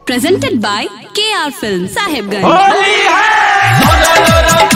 presented by KR Film Sahibganj. Holi है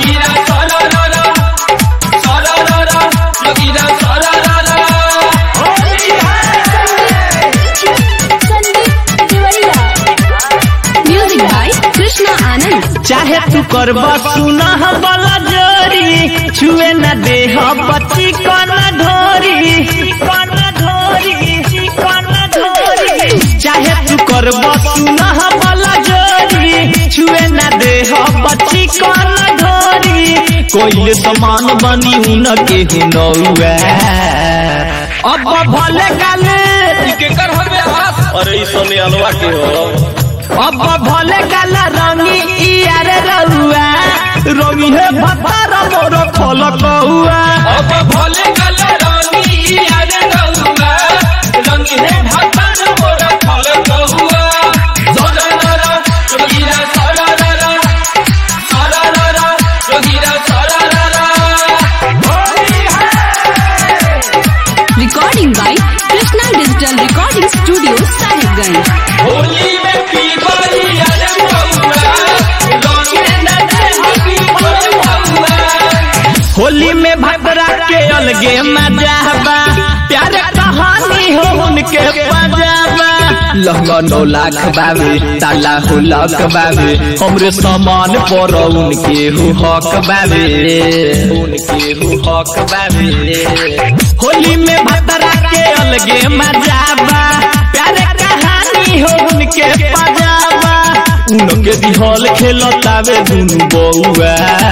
Music by Krishna Anand. चाहे तू करबा सुना वाला जोरी छुए न दे बच्ची कन ढोरी कन ढोरी कन ढोरी चाहे तू करबा सुना वाला जोरी छुए न दे बच्ची कन ढोरी कोई समान बनी उन के हुनौआ अब भले गाले अरे ई सोने अलवा के हो अब भले गाला रंगी इयार रउआ रंगी है भतार मोर खोल कहुआ अब भोले गल रानी अरे रउआ रंग है भगवान मोर फल कहुआ सोना रा जोगीरा सोना रा सोना रा जोगीरा सोना रा होली है Recording by Krishna Digital Recording Studio Sahibganj. Holi में पीवाई अरे रउआ रंग न दे हबी रउआ होली में भबरा के अलगे मजा बा प्यार कहानी हो उनके पजाबा लहंगा नौ लाख बाबे ताला हो लाख बाबे हमरे सामान पर उनके हो हक बाबे उनके हो हक बाबे होली में भबरा के अलगे मजा बा प्यार कहानी हो उनके पजाबा उनके दिहल खेलतावे दुनु बउआ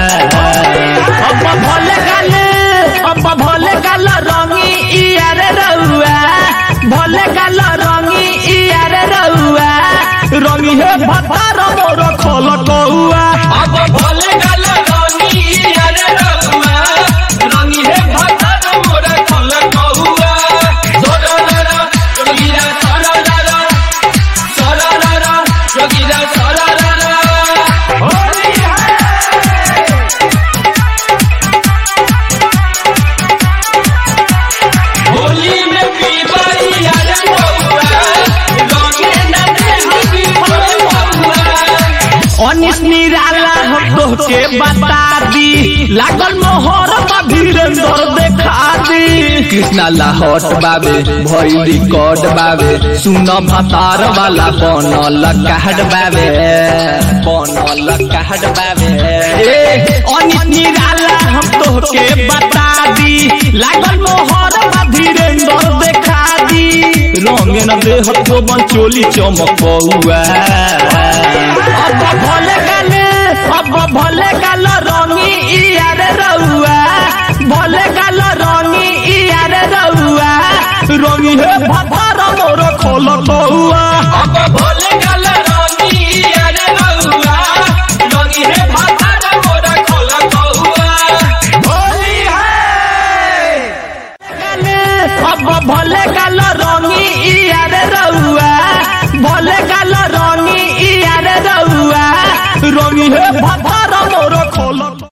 अब भले गाले अब भले गाल रंगी इयार रउआ भले गाल रंगी इयार रउआ रंगी है भतार मोर खोल कहुआ अब भोले गल रानी अरे रउआ रंग है भगवान मोर फल कहुआ सोना रा जोगीरा सोना रा सोना रा जोगीरा सोना रा होली है होली में पीवाई अरे रउआ रंग न दे हबी रउआ अनिस निराला हम तोहके बता दी लागल मोहर धीरेन्द्र देखा दी कृष्णा लाहौट बाबे भई रिकॉर्ड बाबे सुन भतार वाला बनल कहड बाबे बनल कहड बाबे ए अनिस निराला हम तोहके बता दी लागल मोहर धीरेन्द्र देखा दी रंग न देह को बंचोली चमकौआ अब भले गाले अब भले गाल रंगी इयार रउआ भले गाल रंगी इयार रउआ रंगी है भतार मोर खोल कहुआ अब भोले गल रानी अरे रउआ रंगी है भगवान मोर खोल कहुआ होली है गाले अब भले गाल रंगी इयार रउआ भले गाल रंगी इयार रउआ रंगी है भतार मोर